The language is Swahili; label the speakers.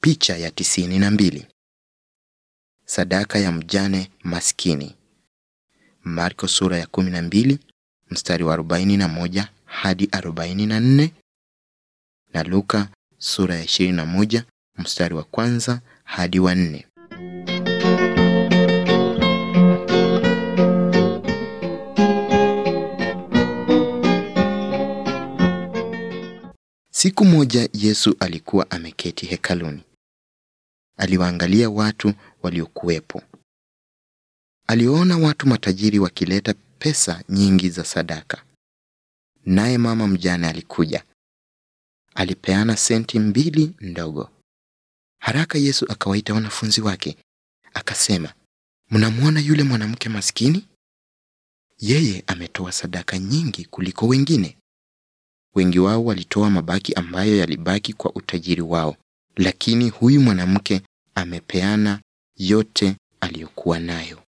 Speaker 1: Picha ya tisini na mbili. Sadaka ya mjane maskini. Marko sura ya kumi na mbili mstari wa arobaini na moja hadi arobaini na nne na Luka sura ya ishirini na moja mstari wa kwanza hadi wa nne. Siku moja Yesu alikuwa ameketi hekaluni. Aliwaangalia watu waliokuwepo. Aliwaona watu matajiri wakileta pesa nyingi za sadaka. Naye mama mjane alikuja. Alipeana senti mbili ndogo. Haraka Yesu akawaita wanafunzi wake. Akasema, mnamwona yule mwanamke maskini? Yeye ametoa sadaka nyingi kuliko wengine. Wengi wao walitoa mabaki ambayo yalibaki kwa utajiri wao, lakini huyu mwanamke amepeana yote aliyokuwa nayo.